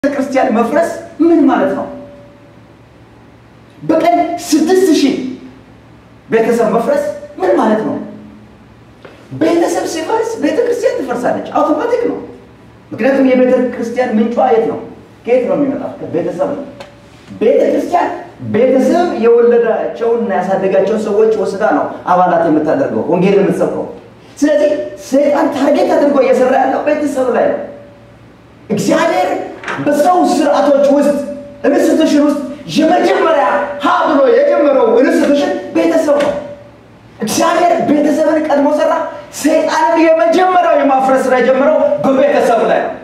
ክርስቲያን መፍረስ ምን ማለት ነው? በቀን ስድስት ሺህ ቤተሰብ መፍረስ ምን ማለት ነው? ቤተሰብ ሲፈርስ ቤተ ክርስቲያን ትፈርሳለች። አውቶማቲክ ነው። ምክንያቱም የቤተ ክርስቲያን ምንጯ የት ነው? ከየት ነው የሚመጣው? ቤተሰብ ነው። ቤተ ክርስቲያን ቤተሰብ የወለዳቸውና ያሳደጋቸውን ሰዎች ወስዳ ነው አባላት የምታደርገው ወንጌል የምትሰብከው። ስለዚህ ሰይጣን ታርጌት አድርጎ እየሰራ ያለው ቤተሰብ ላይ ነው። እግዚአብሔር በሰው ስርዓቶች ውስጥ ኢንስቲቱሽን ውስጥ የመጀመሪያ ሀ ብሎ የጀመረው ኢንስቲቱሽን ቤተሰብ ነው። እግዚአብሔር ቤተሰብን ቀድሞ ሰራ። ሰይጣንን የመጀመሪያው የማፍረስ ስራ የጀመረው በቤተሰብ ላይ ነው።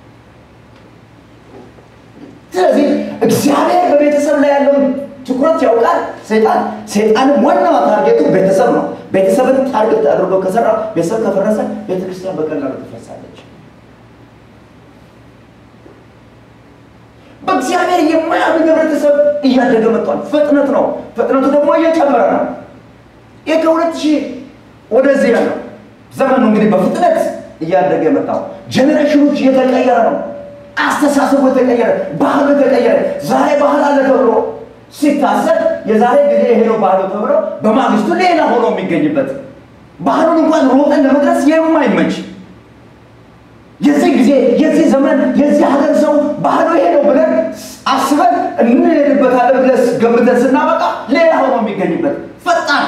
ስለዚህ እግዚአብሔር በቤተሰብ ላይ ያለውን ትኩረት ያውቃል። ሰይጣን ሰይጣንም ዋናዋ ታርጌቱ ቤተሰብ ነው። ቤተሰብን ታርጌት አድርጎ ከሰራ ቤተሰብ ከፈረሰ ቤተክርስቲያን በቀላሉ ትፈርሳለች። በእግዚአብሔር የማያምን ህብረተሰብ እያደገ መጥቷል። ፍጥነት ነው። ፍጥነቱ ደግሞ እየጨመረ ነው። ይህ ከሁለት ሺህ ወደዚህ ያለው ዘመን ነው እንግዲህ በፍጥነት እያደገ የመጣው ጀኔሬሽኖች እየተቀየረ ነው። አስተሳሰቡ የተቀየረ፣ ባህሉ የተቀየረ። ዛሬ ባህል አለ ተብሎ ሲታሰብ የዛሬ ጊዜ ይሄ ነው ባህሉ ተብሎ በማግስቱ ሌላ ሆኖ የሚገኝበት ባህሉን እንኳን ሮጠን ለመድረስ የማይመች የዚህ ጊዜ የዚህ ዘመን የዚህ ሀገር ሰው ባህሉ ይሄ ነው ብለን አስበን እንሄድበታለን ብለን ገምተን ስናበቃ ሌላ ሆኖ የሚገኝበት ፈጣን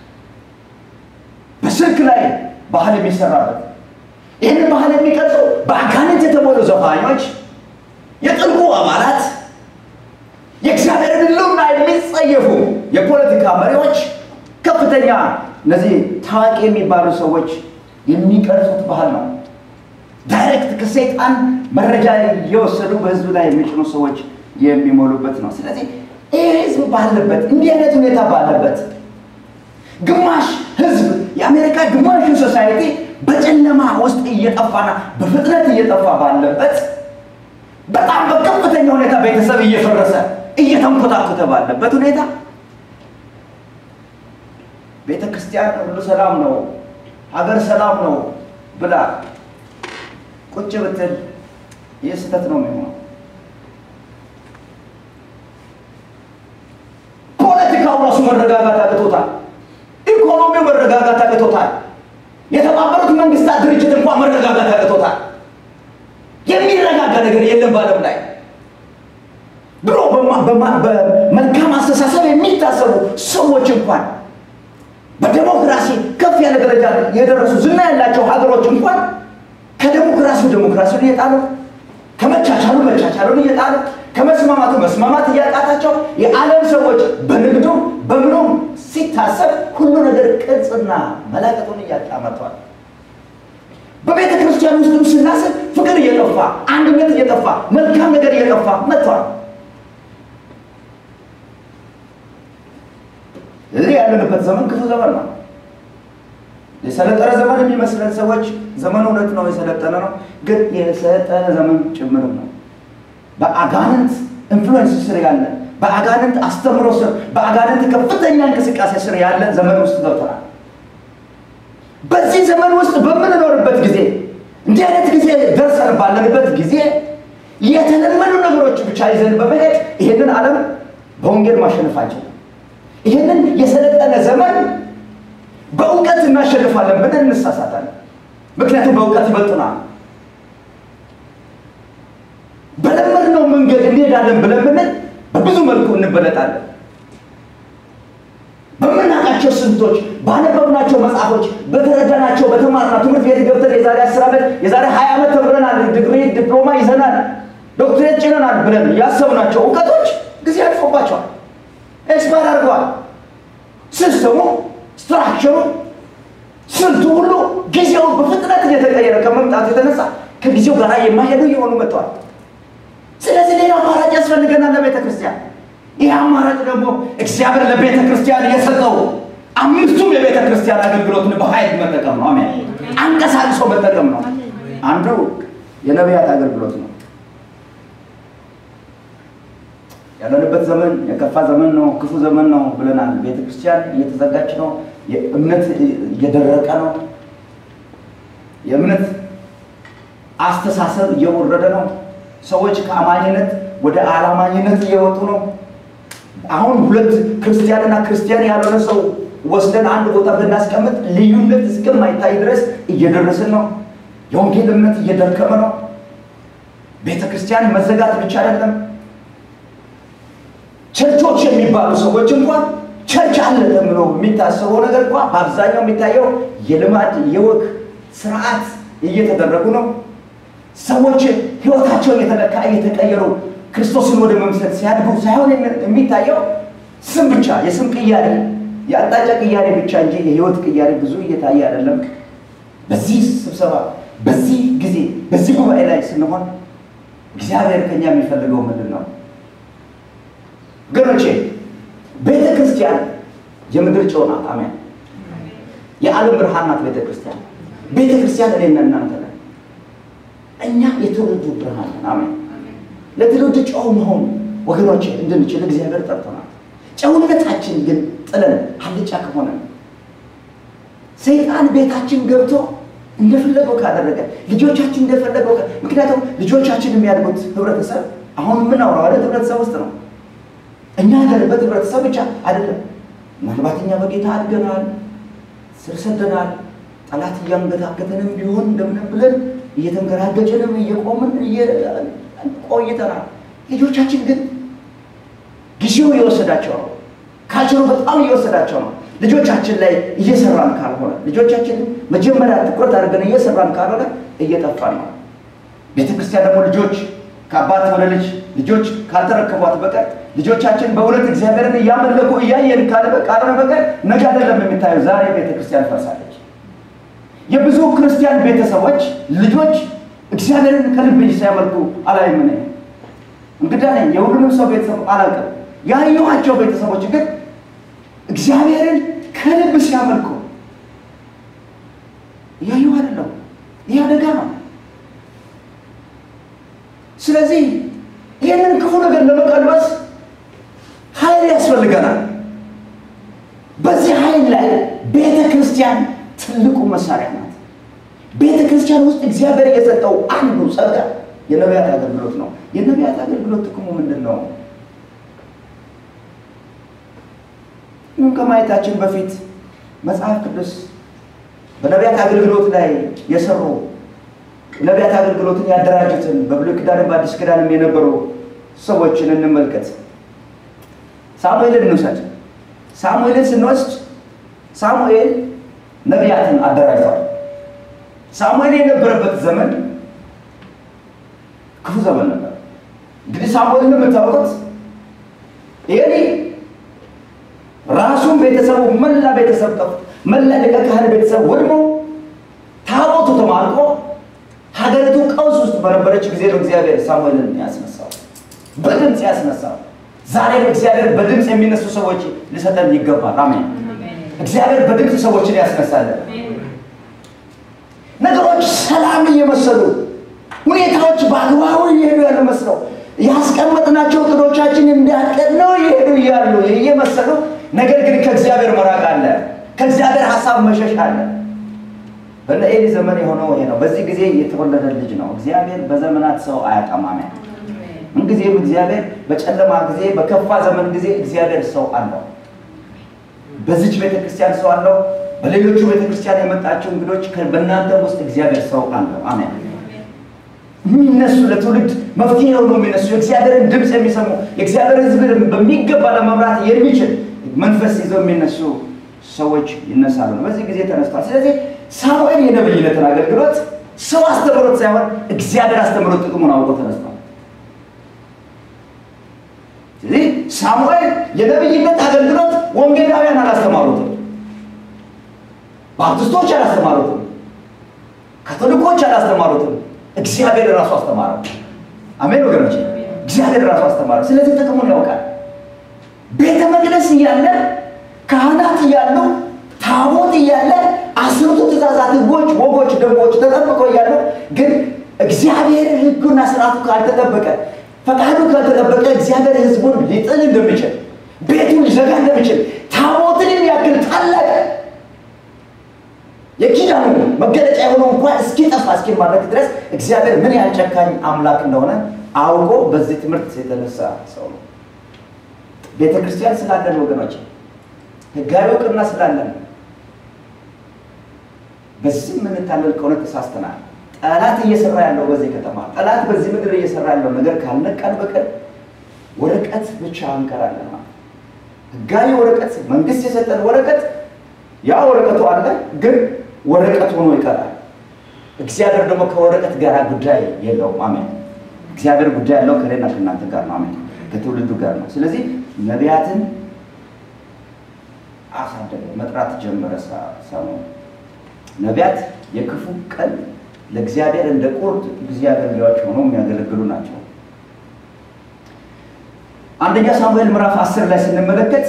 በስልክ ላይ ባህል የሚሰራበት ይህን ባህል የሚቀርጹ በአጋንንት የተሞሉ ዘፋኞች፣ የጥልቁ አባላት፣ የእግዚአብሔርን ሕልውና የሚጸየፉ የፖለቲካ መሪዎች፣ ከፍተኛ እነዚህ ታዋቂ የሚባሉ ሰዎች የሚቀርጹት ባህል ነው። ዳይሬክት ከሰይጣን መረጃ እየወሰዱ በህዝብ ላይ የሚጭኑ ሰዎች የሚሞሉበት ነው። ስለዚህ ይህ ህዝብ ባለበት እንዲህ አይነት ሁኔታ ባለበት ግማሽ ህዝብ የአሜሪካ ግማሹ ሶሳይቲ በጨለማ ውስጥ እየጠፋና በፍጥነት እየጠፋ ባለበት በጣም በከፍተኛ ሁኔታ ቤተሰብ እየፈረሰ እየተንኮታኮተ ባለበት ሁኔታ ቤተ ክርስቲያን ሁሉ ሰላም ነው፣ ሀገር ሰላም ነው ብላ ቁጭ ብትል ይህ ስህተት ነው የሚሆነው። ፖለቲካው ራሱ መረጋጋት አቅቶታል። ኢኮኖሚው መረጋጋት አቅቶታል። የተባበሩት መንግስታት ድርጅት እንኳን መረጋጋት አቅቶታል። የሚረጋጋ ነገር የለም በዓለም ላይ። ድሮ በመልካም አስተሳሰብ የሚታሰቡ ሰዎች እንኳን በዴሞክራሲ ከፍ ያለ ደረጃ የደረሱ ዝና ያላቸው ሀገሮች እንኳን ከዴሞክራሲው ዴሞክራሲውን እየጣሉ ከመቻቻሉ መቻቻሉን እየጣሉ ከመስማማቱ መስማማት እያቃታቸው የዓለም ሰዎች በንግዱ በምኑም ሲታሰብ ሁሉ ነገር ቅርጽና መላቀጡን እያጣ መጥቷል። በቤተ ክርስቲያን ውስጥም ስናስብ ፍቅር እየጠፋ አንድነት እየጠፋ መልካም ነገር እየጠፋ መጥቷል። እዚህ ያለንበት ዘመን ክፉ ዘመን ነው። የሰለጠነ ዘመን የሚመስለን ሰዎች ዘመኑ እውነት ነው፣ የሰለጠነ ነው፣ ግን የሰለጠነ ዘመን ጭምርም ነው። በአጋንንት ኢንፍሉዌንስ ስር ያለ በአጋንንት አስተምሮ ስር በአጋንንት ከፍተኛ እንቅስቃሴ ስር ያለ ዘመን ውስጥ ገብተናል። በዚህ ዘመን ውስጥ በምንኖርበት ጊዜ እንዲህ አይነት ጊዜ ደርሰን ባለንበት ጊዜ የተለመዱ ነገሮች ብቻ ይዘን በመሄድ ይሄንን ዓለም በወንጌል ማሸነፍ አንችልም። ይህንን የሰለጠነ ዘመን በእውቀት እናሸንፋለን ብለን እንሳሳታለን። ምክንያቱም በእውቀት ይበልጡናል። በለመድነው መንገድ እንሄዳለን ብለን ብንል በብዙ መልኩ እንበለጣለን። በምናውቃቸው ስልቶች፣ ባነበብናቸው መጽሐፎች፣ በተረዳናቸው በተማርና ትምህርት ቤት ገብተን የዛሬ አስር ዓመት የዛሬ ሀያ ዓመት ተምረናል፣ ዲግሪ ዲፕሎማ ይዘናል፣ ዶክትሬት ጭነናል ብለን ያሰብናቸው እውቀቶች ጊዜ አልፎባቸዋል፣ ኤክስፓየር አድርገዋል። ሲስተሙ ስትራክቸሩ ስልቱ ሁሉ ጊዜው በፍጥነት እየተቀየረ ከመምጣቱ የተነሳ ከጊዜው ጋር የማይሄዱ እየሆኑ መጥተዋል። ስለዚህ ሌላ አማራጭ ያስፈልገናል ለቤተ ክርስቲያን። ይህ አማራጭ ደግሞ እግዚአብሔር ለቤተ ክርስቲያን የሰጠው አምስቱም የቤተ ክርስቲያን አገልግሎትን በኃይል መጠቀም ነው። አሜን። አንቀሳቅሶ መጠቀም ነው። አንዱ የነቢያት አገልግሎት ነው። ያለንበት ዘመን የከፋ ዘመን ነው፣ ክፉ ዘመን ነው ብለናል። ቤተ ክርስቲያን እየተዘጋች ነው። የእምነት እየደረቀ ነው። የእምነት አስተሳሰብ እየወረደ ነው። ሰዎች ከአማኝነት ወደ አላማኝነት እየወጡ ነው። አሁን ሁለት ክርስቲያንና ክርስቲያን ያልሆነ ሰው ወስደን አንድ ቦታ ብናስቀምጥ ልዩነት እስከማይታይ ድረስ እየደረስን ነው። የወንጌል እምነት እየደከመ ነው። ቤተ ክርስቲያን መዘጋት ብቻ አይደለም። ቸርቾች የሚባሉ ሰዎች እንኳን ቸርች አለ ተብሎ የሚታሰበው ነገር እንኳ በአብዛኛው የሚታየው የልማድ የወግ ስርዓት እየተደረጉ ነው። ሰዎች ህይወታቸው እየተለካ እየተቀየሩ ክርስቶስን ወደ መምሰል ሲያድጉ ሳይሆን የሚታየው ስም ብቻ የስም ቅያሬ የአቅጣጫ ቅያሬ ብቻ እንጂ የህይወት ቅያሬ ብዙ እየታየ አይደለም። በዚህ ስብሰባ፣ በዚህ ጊዜ፣ በዚህ ጉባኤ ላይ ስንሆን እግዚአብሔር ከኛ የሚፈልገው ምንድን ነው? ወገኖቼ ቤተ ክርስቲያን የምድር ጨው ናት። አሜን። የዓለም ብርሃን ናት ቤተ ክርስቲያን። ቤተ ክርስቲያን እኔና እናንተ ነን። እኛ የትውልዱ ብርሃን ነን። አሜን። ለትውልድ ጨው መሆን ወገኖቼ እንድንችል እግዚአብሔር ጠርቶናል። ጨውነታችን ግን ጥለን አልጫ ከሆነ ሰይጣን ቤታችን ገብቶ እንደፈለገው ካደረገ ልጆቻችን እንደፈለገው ምክንያቱም ልጆቻችን የሚያድጉት ህብረተሰብ አሁን የምናወራው አይነት ህብረተሰብ ውስጥ ነው። እኛ ያለንበት ህብረተሰብ ብቻ አይደለም። ምናልባት እኛ በጌታ አድገናል፣ ስር ሰደናል። ጠላት እያንገታገተንም ቢሆን እንደምንም ብለን እየተንገራገጭንም እየቆምን ቆይተናል። ልጆቻችን ግን ጊዜው እየወሰዳቸው ነው። ካልቸሩ በጣም እየወሰዳቸው ነው። ልጆቻችን ላይ እየሰራን ካልሆነ ልጆቻችን መጀመሪያ ትኩረት አድርገን እየሰራን ካልሆነ እየጠፋን ነው። ቤተክርስቲያን ደግሞ ልጆች ከአባት ወደ ልጅ ልጆች ካልተረከቧት በቀር ልጆቻችን በእውነት እግዚአብሔርን እያመለኩ እያየን ካልሆነ በቀር ነገ አይደለም የሚታየው። ዛሬ ቤተክርስቲያን ፈርሳለች። የብዙ ክርስቲያን ቤተሰቦች ልጆች እግዚአብሔርን ከልብ ሲያመልኩ አላይም። እኔ እንግዳ ነኝ፣ የሁሉንም ሰው ቤተሰብ አላውቅም። ያየኋቸው ቤተሰቦች ግን እግዚአብሔርን ከልብ ሲያመልኩ እያየሁ አይደለም። ይህ አደጋ ነው። ስለዚህ ይህንን ክፉ ነገር ለመቀልበስ ኃይል ያስፈልገናል። በዚህ ኃይል ላይ ቤተ ክርስቲያን ትልቁ መሳሪያ ናት። ቤተ ክርስቲያን ውስጥ እግዚአብሔር የሰጠው አንዱ ጸጋ የነቢያት አገልግሎት ነው። የነቢያት አገልግሎት ጥቅሙ ምንድን ነው? ይህን ከማየታችን በፊት መጽሐፍ ቅዱስ በነቢያት አገልግሎት ላይ የሰሩ ነቢያት አገልግሎትን ያደራጁትን በብሉይ ኪዳንም በአዲስ ኪዳንም የነበሩ ሰዎችን እንመልከት። ሳሙኤልን እንውሰድ። ሳሙኤልን ስንወስድ ሳሙኤል ነቢያትን አደራጅቷል። ሳሙኤል የነበረበት ዘመን ክፉ ዘመን ነበር። እንግዲህ ሳሙኤልን የምታውቁት ኤሊ ራሱን ቤተሰቡ መላ ቤተሰብ ጠፍ መላ ሊቀ ካህን ቤተሰብ ወድሞ ታቦቱ ተማርቆ ሀገሪቱ ቀውስ ውስጥ በነበረች ጊዜ ነው እግዚአብሔር ሳሙኤልን ያስነሳው፣ በድምፅ ያስነሳው። ዛሬም እግዚአብሔር በድምፅ የሚነሱ ሰዎች ሊሰጠን ይገባል። አሜን። እግዚአብሔር በድምፅ ሰዎችን ያስነሳለን። ነገሮች ሰላም እየመሰሉ ሁኔታዎች በአግባቡ እየሄዱ ያሉ መስለው ያስቀመጥናቸው እቅዶቻችን እንዳቀድነው እየሄዱ እያሉ እየመሰሉ ነገር ግን ከእግዚአብሔር መራቅ አለ፣ ከእግዚአብሔር ሀሳብ መሸሽ አለ። በነ ኤሊ ዘመን የሆነው ይሄ ነው። በዚህ ጊዜ የተወለደ ልጅ ነው። እግዚአብሔር በዘመናት ሰው አያጠማም። ምንጊዜም እግዚአብሔር በጨለማ ጊዜ፣ በከፋ ዘመን ጊዜ እግዚአብሔር ሰው አለው። በዚች ቤተክርስቲያን ሰው አለው። በሌሎቹ ቤተክርስቲያን የመጣቸው እንግዶች በእናንተ ውስጥ እግዚአብሔር ሰው አለው። አሜን። የሚነሱ ለትውልድ መፍትሄ ሆኖ የሚነሱ የእግዚአብሔርን ድምፅ የሚሰሙ የእግዚአብሔር ሕዝብ በሚገባ ለመምራት የሚችል መንፈስ ይዘው የሚነሱ ሰዎች ይነሳሉ። በዚህ ጊዜ ተነስቷል። ስለዚህ ሳሙኤል የነብይነትን አገልግሎት ሰው አስተምሮት ሳይሆን እግዚአብሔር አስተምሮት ጥቅሙን አውቆ ተነስቷል። ስለዚህ ሳሙኤል የነብይነት አገልግሎት ወንጌላውያን አላስተማሩትም፣ ባፕቲስቶች አላስተማሩትም፣ ካቶሊኮች አላስተማሩትም። እግዚአብሔር ራሱ አስተማረው። አሜን ወገኖች፣ እግዚአብሔር ራሱ አስተማረው። ስለዚህ ጥቅሙን ያውቃል። ቤተ መቅደስ እያለ ካህናት እያሉ ታቦት እያለ አስርቱ ትእዛዛት፣ ህጎች፣ ወጎች፣ ደንቦች ተጠብቀው እያሉ ግን እግዚአብሔር ህጉና ስርዓቱ ካልተጠበቀ ፈቃዱ ካልተጠበቀ እግዚአብሔር ህዝቡን ሊጥል እንደሚችል ቤቱን ሊዘጋ እንደሚችል ታቦትን የሚያክል ታላቅ የኪዳኑ መገለጫ የሆነው እንኳን እስኪጠፋ እስኪማረክ ድረስ እግዚአብሔር ምን ያህል ጨካኝ አምላክ እንደሆነ አውቆ በዚህ ትምህርት የተነሳ ሰው ነው። ቤተ ክርስቲያን ስላለን ወገኖች፣ ህጋዊ እውቅና ስላለን በዚህ የምንታለል ከሆነ ተሳስተናል። ጠላት እየሰራ ያለው በዚህ ከተማ ጠላት በዚህ ምድር እየሰራ ያለው ነገር ካልነቃን በቀር ወረቀት ብቻ እንቀራለን ማለት ህጋዊ ወረቀት መንግስት የሰጠን ወረቀት ያ ወረቀቱ አለ፣ ግን ወረቀት ሆኖ ይቀራል። እግዚአብሔር ደግሞ ከወረቀት ጋር ጉዳይ የለውም። አሜን። እግዚአብሔር ጉዳይ ያለው ከእኔና ከእናንተ ጋር ነው። አሜን። ከትውልዱ ጋር ነው። ስለዚህ ነቢያትን አሳደገ፣ መጥራት ጀመረ። ሰሞኑን ነቢያት የክፉ ቀን ለእግዚአብሔር እንደ ቁርጥ ጊዜ አገልጋዮች ሆነው የሚያገለግሉ ናቸው። አንደኛ ሳሙኤል ምዕራፍ አስር ላይ ስንመለከት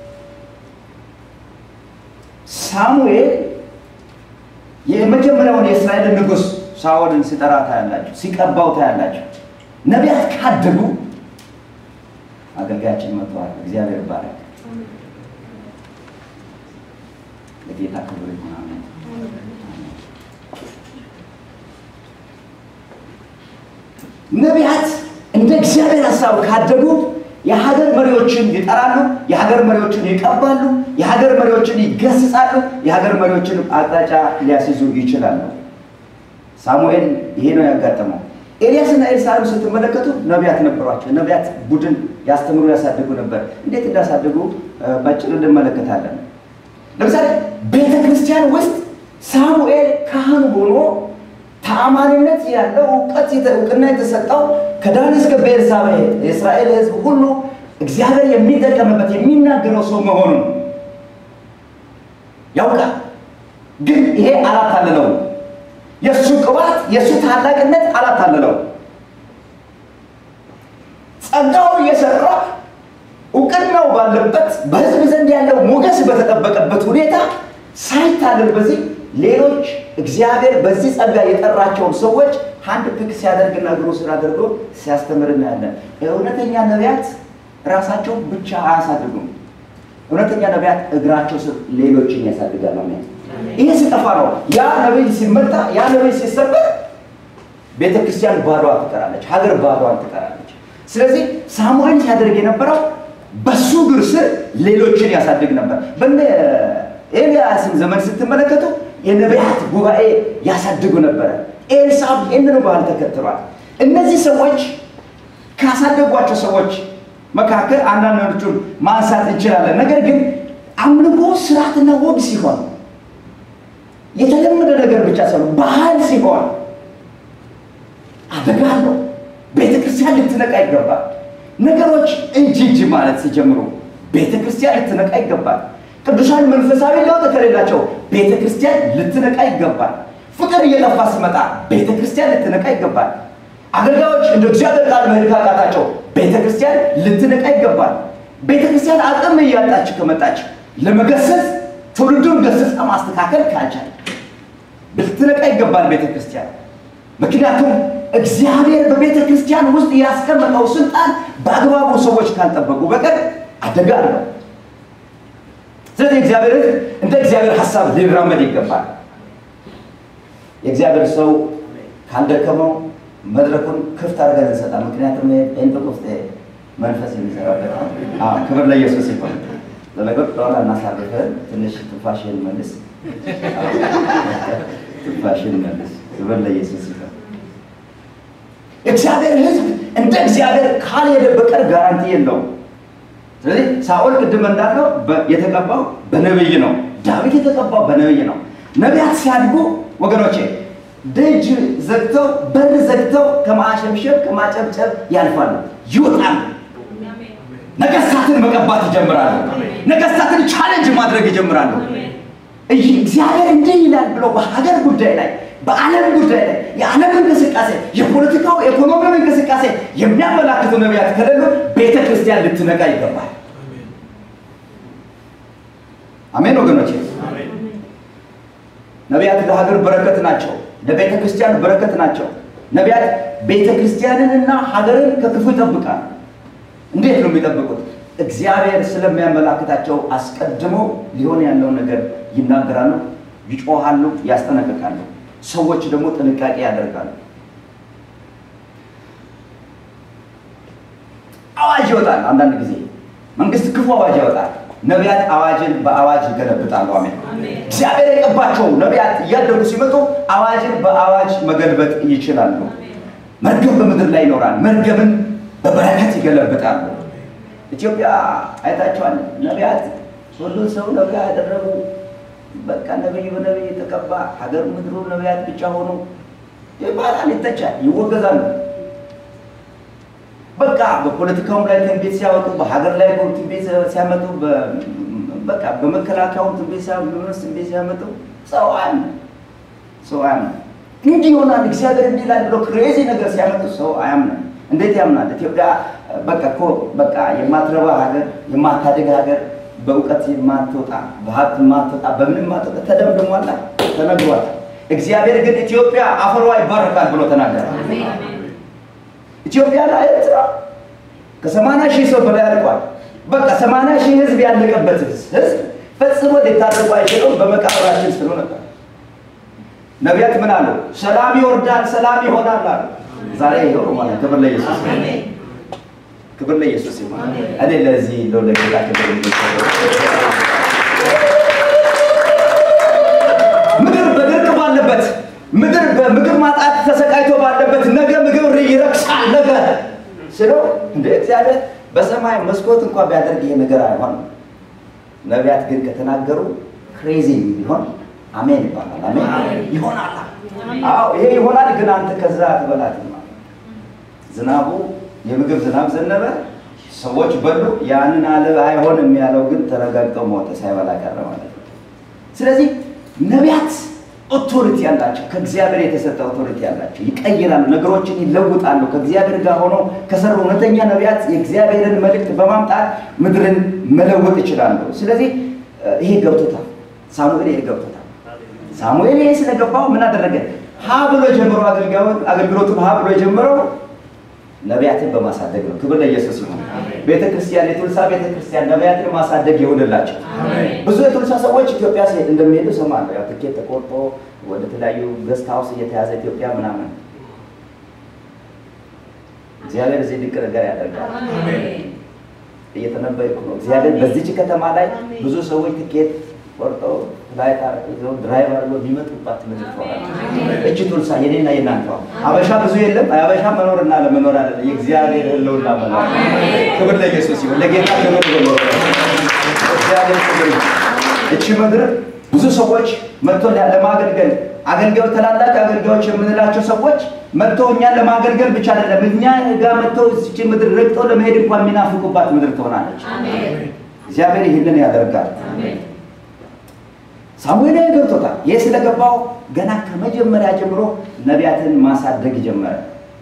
ሳሙኤል የመጀመሪያውን የእስራኤል ንጉሥ ሳኦልን ሲጠራ ታያላችሁ፣ ሲቀባው ታያላችሁ። ነቢያት ካደጉ አገልጋያችን መጥተዋል። እግዚአብሔር ይባረክ። ለጌታ ክብር ይሁን። አሜን። ነቢያት እንደ እግዚአብሔር ሀሳብ ካደጉ የሀገር መሪዎችን ይጠራሉ፣ የሀገር መሪዎችን ይቀባሉ፣ የሀገር መሪዎችን ይገስጻሉ፣ የሀገር መሪዎችን አቅጣጫ ሊያስይዙ ይችላሉ። ሳሙኤል ይሄ ነው ያጋጠመው። ኤልያስና ኤልሳዕን ስትመለከቱ ነቢያት ነበሯቸው። ነቢያት ቡድን ያስተምሩ ያሳድጉ ነበር። እንዴት እንዳሳድጉ ባጭሩ እንመለከታለን። ለምሳሌ ቤተ ክርስቲያን ውስጥ ሳሙኤል ካህን ሆኖ ተአማኒነት ያለው እውቀት እውቅና የተሰጠው ከዳን እስከ ቤርሳቤህ የእስራኤል ሕዝብ ሁሉ እግዚአብሔር የሚጠቀምበት የሚናገረው ሰው መሆኑን ያውቃል። ግን ይሄ አላታለለው። የእሱ ቅባት የእሱ ታላቅነት አላታለለው። ጸጋው እየሰራ እውቅናው ባለበት በሕዝብ ዘንድ ያለው ሞገስ በተጠበቀበት ሁኔታ ሳይታለል በዚህ ሌሎች እግዚአብሔር በዚህ ጸጋ የጠራቸውን ሰዎች አንድ ፒክ ሲያደርግና እግሩ ስር አድርጎ ሲያስተምር እናያለን። እውነተኛ ነቢያት ራሳቸው ብቻ አያሳድጉም። እውነተኛ ነቢያት እግራቸው ስር ሌሎችን ያሳድጋል። አሜን። ይሄ ሲጠፋ ነው ያ ነቢይ ሲመጣ፣ ያ ነቢይ ሲሰበር ቤተ ክርስቲያን ባዷን ትቀራለች፣ ሀገር ባዷን ትቀራለች። ስለዚህ ሳሙኤል ሲያደርግ የነበረው በሱ እግር ስር ሌሎችን ያሳድግ ነበር። በነ ኤልያስን ዘመን ስትመለከቱ የነቢያት ጉባኤ ያሳድጉ ነበረ። ኤልሳዕ ይህንን ባህል ተከትሏል። እነዚህ ሰዎች ካሳደጓቸው ሰዎች መካከል አንዳንዶቹን ማንሳት እንችላለን። ነገር ግን አምልኮ ስርዓትና ወግ ሲሆን የተለመደ ነገር ብቻ ሳይሆን ባህል ሲሆን አደጋ አለው። ቤተ ክርስቲያን ልትነቃ ይገባል። ነገሮች እንጂ እንጂ ማለት ሲጀምሩ ቤተ ክርስቲያን ልትነቃ ይገባል። ቅዱሳን መንፈሳዊ ለውጥ ከሌላቸው ቤተ ክርስቲያን ልትነቃ ይገባል። ፍቅር እየጠፋ ሲመጣ ቤተ ክርስቲያን ልትነቃ ይገባል። አገልጋዮች እንደ እግዚአብሔር ቃል መሄድ ካቃታቸው ቤተ ክርስቲያን ልትነቃ ይገባል። ቤተ ክርስቲያን አቅም እያጣች ከመጣች ለመገሰጽ ትውልዱን ገሰጻ ማስተካከል ካልቻል ልትነቃ ይገባል ቤተ ክርስቲያን። ምክንያቱም እግዚአብሔር በቤተ ክርስቲያን ውስጥ ያስቀመጠው ስልጣን በአግባቡ ሰዎች ካልጠበቁ በቀር አደጋ አለው። ስለዚህ እግዚአብሔር ሕዝብ እንደ እግዚአብሔር ሀሳብ ሊራመድ ይገባል። የእግዚአብሔር ሰው ካልደከመው መድረኩን ክፍት አድርገን እንሰጣ። ምክንያቱም ጴንጤቆስጤ መንፈስ የሚሰራበት ክብር ለኢየሱስ ይሆን። ለነገር ጠዋላ እናሳርፈን ትንሽ ትንፋሽን መልስ፣ ትንፋሽን መልስ። ክብር ለኢየሱስ ይሆን። እግዚአብሔር ሕዝብ እንደ እግዚአብሔር ካልሄደ በቀር ጋራንቲ የለውም። ስለዚህ ሳኦል ቅድም እንዳለው የተቀባው በነብይ ነው። ዳዊት የተቀባው በነብይ ነው። ነቢያት ሲያድጉ ወገኖቼ ደጅ ዘግተው በር ዘግተው ከማሸምሸብ ከማጨብጨብ ያልፋሉ፣ ይወጣሉ። ነገስታትን መቀባት ይጀምራሉ። ነገስታትን ቻሌንጅ ማድረግ ይጀምራሉ። እግዚአብሔር እንዲህ ይላል ብሎ በሀገር ጉዳይ ላይ በዓለም ጉዳይ ላይ የዓለም እንቅስቃሴ የፖለቲካው የኢኮኖሚው እንቅስቃሴ የሚያመላክቱ ነቢያት ከሌሉ ቤተ ክርስቲያን ልትነቃ ይገባል። አሜን ወገኖቼ። ነቢያት ለሀገር በረከት ናቸው፣ ለቤተ ክርስቲያን በረከት ናቸው። ነቢያት ቤተ ክርስቲያንንና ሀገርን ከክፉ ይጠብቃል። እንዴት ነው የሚጠብቁት? እግዚአብሔር ስለሚያመላክታቸው አስቀድመው ሊሆን ያለውን ነገር ይናገራሉ፣ ይጮሃሉ፣ ያስጠነቅቃሉ። ሰዎች ደግሞ ጥንቃቄ ያደርጋሉ። አዋጅ ይወጣል። አንዳንድ ጊዜ መንግስት ክፉ አዋጅ ያወጣል። ነቢያት አዋጅን በአዋጅ ይገለብጣሉ። አሜን። እግዚአብሔር የቀባቸው ነቢያት እያደጉ ሲመጡ አዋጅን በአዋጅ መገልበጥ ይችላሉ። መርገም በምድር ላይ ይኖራል። መርገምን በበረከት ይገለብጣሉ። ኢትዮጵያ አይታቸዋል። ነቢያት ሁሉን ሰው ነቢያ ያደረጉ በቃ ነቢይ በነቢይ የተቀባ ሀገር ምድሩ ነቢያት ብቻ ሆኑ ይባላል፣ ይተቻል፣ ይወገዛሉ። በቃ በፖለቲካውም ላይ ትንቢት ሲያወጡ፣ በሀገር ላይ ትንቢት ሲያመጡ፣ በቃ በመከላከያውም ትንቢት ትንቢት ሲያመጡ ሰው አያምንም። ሰው አያምንም። እንዲህ ይሆናል እግዚአብሔር እንዲህ ይላል ብሎ ክሬዚ ነገር ሲያመጡ ሰው አያምንም። እንዴት ያምናል? ኢትዮጵያ በቃ እኮ በቃ የማትረባ ሀገር፣ የማታድግ ሀገር፣ በእውቀት የማትወጣ በሀብት የማትወጣ በምንም የማትወጣ ተደምድሟላ፣ ተነግሯል። እግዚአብሔር ግን ኢትዮጵያ አፈሯ ይባረካል ብሎ ተናገረ። ኢትዮጵያ ላይ ኤርትራ ከሰማንያ ሺህ ሰው በላይ አልቋል። በቃ ሰማንያ ሺህ ህዝብ ያለቀበት ህዝብ ፈጽሞ ሊታደጉ አይችለውም። በመቃብራችን ስሉ ነበር። ነቢያት ምን አሉ? ሰላም ይወርዳል፣ ሰላም ይሆናል አሉ። ዛሬ ይኸው ማለት ክብር ለኢየሱስ ክብር ለኢየሱስ ይሁን። እኔ ለዚህ ለው ለጌታ ክብር ምድር በድርቅ ባለበት ምድር በምግብ ማጣት ተሰቃይቶ ባለበት ነገ ምግብ ይረክሳል ነገ ስለው እንደ እግዚአብሔር በሰማይ መስኮት እንኳን ቢያደርግ ይሄ ነገር አይሆንም። ነቢያት ግን ከተናገሩ ክሬዚ ቢሆን አሜን ይባላል። አሜን ይሆናል። አዎ ይሄ ይሆናል። ግን አንተ ከዛ አትበላትም። ዝናቡ የምግብ ዝናብ ዘነበ፣ ሰዎች በሉ። ያንን አለ አይሆንም ያለው ግን ተረጋግጠው ሞተ፣ ሳይበላ ቀረ ማለት ነው። ስለዚህ ነቢያት ኦቶሪቲ ያላቸው ከእግዚአብሔር የተሰጠ ኦቶሪቲ ያላቸው ይቀይራሉ፣ ነገሮችን ይለውጣሉ። ከእግዚአብሔር ጋር ሆነው ከሰሩ እውነተኛ ነቢያት የእግዚአብሔርን መልእክት በማምጣት ምድርን መለወጥ ይችላሉ። ስለዚህ ይሄ ገብቶታል፣ ሳሙኤል ይሄ ገብቶታል። ሳሙኤል ይሄ ስለገባው ምን አደረገ? ሀ ብሎ ጀምሮ አገልግሎቱን ሀ ብሎ የጀመረው ነቢያትን በማሳደግ ነው። ክብር ለኢየሱስ ይሁን። ቤተ ክርስቲያን የቱልሳ ቤተ ክርስቲያን ነቢያትን ማሳደግ ይሁንላቸው። ብዙ የቱልሳ ሰዎች ኢትዮጵያ ሲሄድ እንደሚሄዱ እሰማለሁ። ያው ትኬት ተቆርጦ ወደ ተለያዩ ገስት ሀውስ እየተያዘ ኢትዮጵያ ምናምን። እግዚአብሔር እዚህ ድንቅ ነገር ያደርጋል። እየተነበይኩ ነው። እግዚአብሔር በዚች ከተማ ላይ ብዙ ሰዎች ትኬት ቆርጠው ፍላይት ይዘው ድራይቭ አድርገው ሊመጡባት ምድር ትሆናለች። እቺ ቱልሳ የኔና የናንተዋ አበሻ ብዙ የለም። አበሻ መኖርና ለመኖር አለ የእግዚአብሔር ህልውና መኖር። ክብር ለኢየሱስ ይሁን። ለጌታ ክብር ይሁን። እግዚአብሔር ክብር እቺ ምድር ብዙ ሰዎች መጥቶ ለማገልገል አገልጋዮች ታላላቅ አገልጋዮች የምንላቸው ሰዎች መጥተው እኛን ለማገልገል ብቻ አይደለም እኛ ጋር መጥተው እቺ ምድር ረግጠው ለመሄድ እንኳን የሚናፍቁባት ምድር ትሆናለች። እግዚአብሔር ይህንን ያደርጋል። ሳሙኤል ገብቶታል። ይህ ስለገባው ገና ከመጀመሪያ ጀምሮ ነቢያትን ማሳደግ ጀመረ።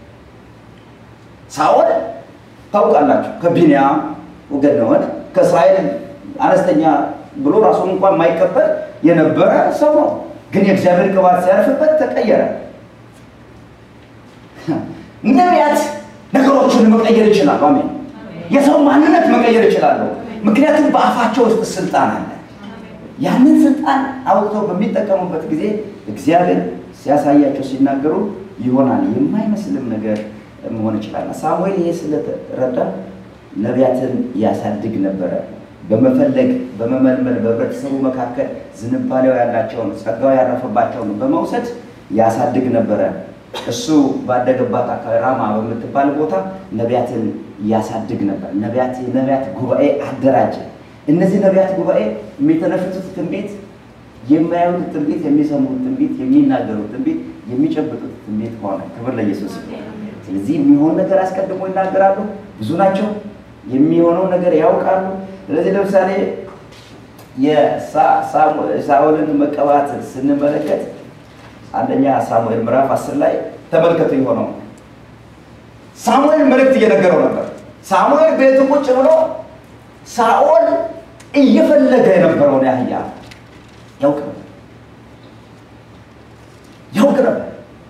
ሳኦል ታውቃላችሁ፣ ከቢንያም ወገን የሆነ ከእስራኤል አነስተኛ ብሎ ራሱን እንኳን የማይቀበል የነበረ ሰው ነው። ግን የእግዚአብሔር ቅባት ሲያርፍበት ተቀየረ። ነቢያት ነገሮችን መቀየር ይችላሉ። አሜን። የሰው ማንነት መቀየር ይችላሉ። ምክንያቱም በአፋቸው ውስጥ ስልጣን አለ። ያንን ስልጣን አውጥተው በሚጠቀሙበት ጊዜ እግዚአብሔር ሲያሳያቸው ሲናገሩ ይሆናል። የማይመስልም ነገር መሆን ይችላል። ሳሙኤል ይሄ ስለተረዳ ነቢያትን ያሳድግ ነበረ። በመፈለግ በመመልመል በህብረተሰቡ መካከል ዝንባሌው ያላቸውን ጸጋው ያረፈባቸውን በመውሰድ ያሳድግ ነበረ። እሱ ባደገባት አካባቢ ራማ በምትባል ቦታ ነቢያትን ያሳድግ ነበር። ነቢያት የነቢያት ጉባኤ አደራጀ። እነዚህ ነቢያት ጉባኤ የሚተነፍሱት ትንቢት፣ የሚያዩት ትንቢት፣ የሚሰሙት ትንቢት፣ የሚናገሩት ትንቢት፣ የሚጨብጡት ትንቢት ሆነ። ክብር ለኢየሱስ። ስለዚህ የሚሆን ነገር አስቀድሞ ይናገራሉ። ብዙ ናቸው። የሚሆነው ነገር ያውቃሉ። ስለዚህ ለምሳሌ የሳኦልን መቀባት ስንመለከት አንደኛ ሳሙኤል ምዕራፍ አስር ላይ ተመልከቱ። የሆነው ሳሙኤል መልእክት እየነገረው ነበር። ሳሙኤል ቤቱ ቁጭ ብሎ ሳኦል እየፈለገ የነበረውን ያህያ ያውቅ ነበር ያውቅ ነበር።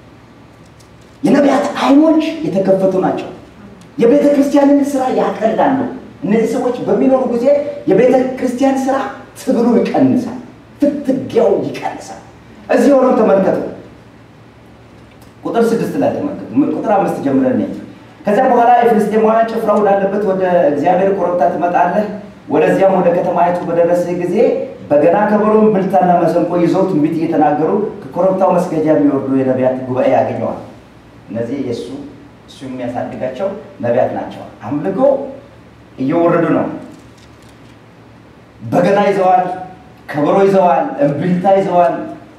የነቢያት አይኖች የተከፈቱ ናቸው። የቤተ ክርስቲያንን ስራ ያቀላሉ። እነዚህ ሰዎች በሚኖሩ ጊዜ የቤተ ክርስቲያን ስራ ትግሉ ይቀንሳል፣ ፍትጊያው ይቀንሳል። እዚህ ሆነው ተመልከቱ። ቁጥር ስድስት ላይ ተመልከቱ። ቁጥር አምስት ጀምረን ከዚያ በኋላ የፍልስጤማውያን ጭፍራ ወዳለበት ወደ እግዚአብሔር ኮረብታ ትመጣለህ። ወደዚያም ወደ ከተማይቱ በደረስህ ጊዜ በገና፣ ከበሮ፣ እምቢልታና መሰንቆ ይዘው ትንቢት እየተናገሩ ከኮረብታው መስገጃ የሚወርዱ የነቢያት ጉባኤ ያገኘዋል። እነዚህ የእሱ እሱ የሚያሳድጋቸው ነቢያት ናቸው። አምልኮ እየወረዱ ነው። በገና ይዘዋል፣ ከበሮ ይዘዋል፣ እምቢልታ ይዘዋል፣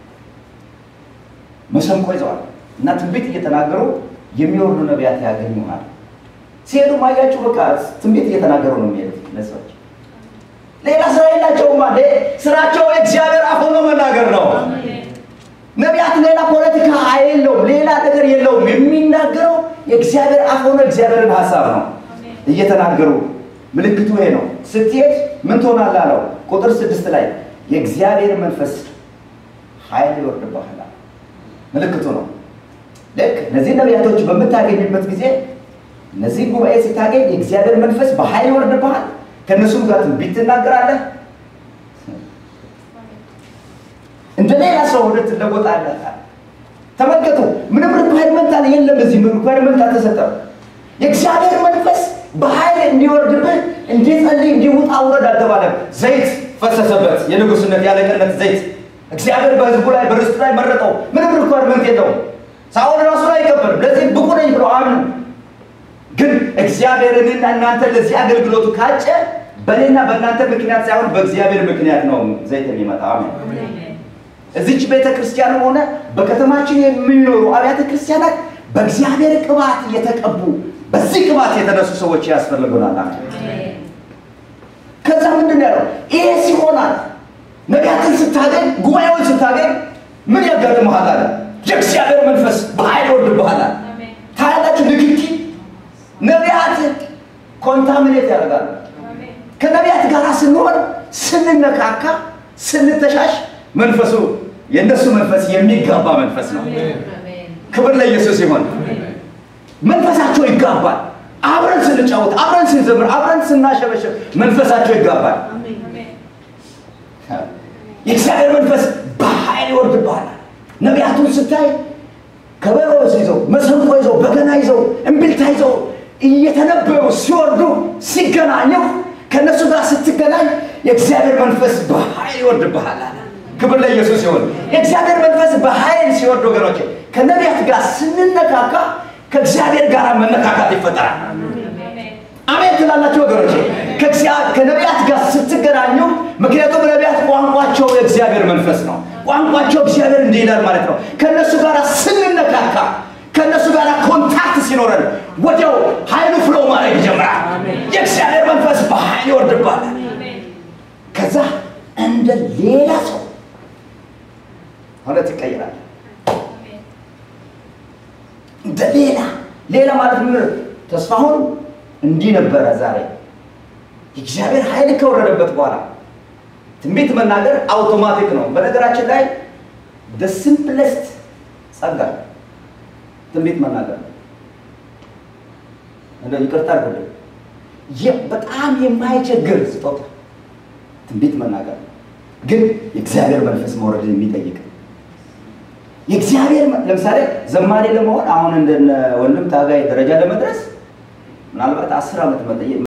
መሰንቆ ይዘዋል እና ትንቢት እየተናገሩ የሚወርዱ ነቢያት ያገኙሃል። ሲሄዱ ማያችሁ በቃ ትንቢት እየተናገሩ ነው የሚሄዱት እነዚህ ሰዎች። ሌላ ስራ የላቸውም። አንዴ ስራቸው የእግዚአብሔር አፍ ሆኖ መናገር ነው። ነቢያት ሌላ ፖለቲካ የለውም፣ ሌላ ነገር የለውም። የሚናገረው የእግዚአብሔር አፍ ሆኖ የእግዚአብሔርን ሀሳብ ነው እየተናገሩ። ምልክቱ ይሄ ነው። ስትሄድ ምን ትሆናለህ አለው። ቁጥር ስድስት ላይ የእግዚአብሔር መንፈስ ኃይል ይወርድብሃል። ምልክቱ ነው። ልክ እነዚህ ነቢያቶች በምታገኝበት ጊዜ እነዚህ ጉባኤ ስታገኝ የእግዚአብሔር መንፈስ በኃይል ይወርድብሃል። ከእነሱም ጋር ትንቢት ትናገራለህ። እንደ ሌላ ሰው ሆነ ትለወጣለህ። ተመልከቱ፣ ምንም ሪኳይርመንት አለ የለም። እዚህ ሪኳይርመንት አልተሰጠም። የእግዚአብሔር መንፈስ በኃይል እንዲወርድብህ እንዲጸልይ እንዲውጣ ውረድ አልተባለም። ዘይት ፈሰሰበት፣ የንጉስነት ያለቅነት ዘይት እግዚአብሔር በህዝቡ ላይ በርስቱ ላይ መረጠው። ምንም ሪኳይርመንት የለውም። ሳኦል ራሱን አይቀበልም። ለዚህ ብቁ ነኝ ብሎ አምኑ። ግን እግዚአብሔርንና እናንተ ለዚህ አገልግሎቱ ካጨ በእኔና በእናንተ ምክንያት ሳይሆን በእግዚአብሔር ምክንያት ነው ዘይት የሚመጣ። አሜን። እዚች ቤተ ክርስቲያን ሆነ በከተማችን የሚኖሩ አብያተ ክርስቲያናት በእግዚአብሔር ቅባት የተቀቡ በዚህ ቅባት የተነሱ ሰዎች ያስፈልጉናል። አሜን። ከዛ ምንድን ነው ያለው? ይሄ ሲሆናል ነቢያትን ስታገኝ ጉባኤውን ስታገኝ ምን ያጋጥመሃል አለ። የእግዚአብሔር መንፈስ በኃይል ይወርድብሃል አለ። ታያላችሁ ንክኪ ነቢያት ኮንታሚኔት ያደርጋሉ። ከነቢያት ጋር ስንሆን ስንነካካ፣ ስንተሻሽ መንፈሱ የእነሱ መንፈስ የሚጋባ መንፈስ ነው። ክብር ለኢየሱስ ይሆን። መንፈሳቸው ይጋባል። አብረን ስንጫወት፣ አብረን ስንዘምር፣ አብረን ስናሸበሸብ መንፈሳቸው ይጋባል። የእግዚአብሔር መንፈስ በኃይል ይወርድብሃል። ነቢያቱን ስታይ ከበሮ ይዘው መሰንቆ ይዘው በገና ይዘው እምቢልታ ይዘው እየተነበዩ ሲወርዱ ሲገናኙ ከእነሱ ጋር ስትገናኝ የእግዚአብሔር መንፈስ በኃይል ይወርድብሃል አለ። ክብር ለኢየሱስ ሲሆን የእግዚአብሔር መንፈስ በኃይል ሲወርድ ወገኖች ከነቢያት ጋር ስንነካካ ከእግዚአብሔር ጋር መነካካት ይፈጠራል። አሜን ትላላችሁ ወገኖች። ከነቢያት ጋር ስትገናኙ፣ ምክንያቱም ነቢያት ቋንቋቸው የእግዚአብሔር መንፈስ ነው። ቋንቋቸው እግዚአብሔር እንዲህ ይላል ማለት ነው። ከእነሱ ጋር ስንነካካ ከእነሱ ጋር ኮንታክት ሲኖረን ወዲያው ኃይሉ ፍሎ ማድረግ ይጀምራል። የእግዚአብሔር መንፈስ በኃይል ይወርድባል። ከዛ እንደ ሌላ ሰው እውነት ይቀይራል። እንደ ሌላ ሌላ ማለት ምን? ተስፋሁን እንዲህ ነበረ። ዛሬ የእግዚአብሔር ኃይል ከወረደበት በኋላ ትንቢት መናገር አውቶማቲክ ነው። በነገራችን ላይ ደ ሲምፕለስት ጸጋ ትንቢት መናገር ነው። እንደ ይቅርታ አድርጉልኝ፣ በጣም የማይቸግር ስጦታ ትንቢት መናገር ነው። ግን የእግዚአብሔር መንፈስ መውረድ የሚጠይቅ የእግዚአብሔር ለምሳሌ ዘማሪ ለመሆን አሁን እንደነ ወንድም ታጋይ ደረጃ ለመድረስ ምናልባት አስር ዓመት መጠየቅ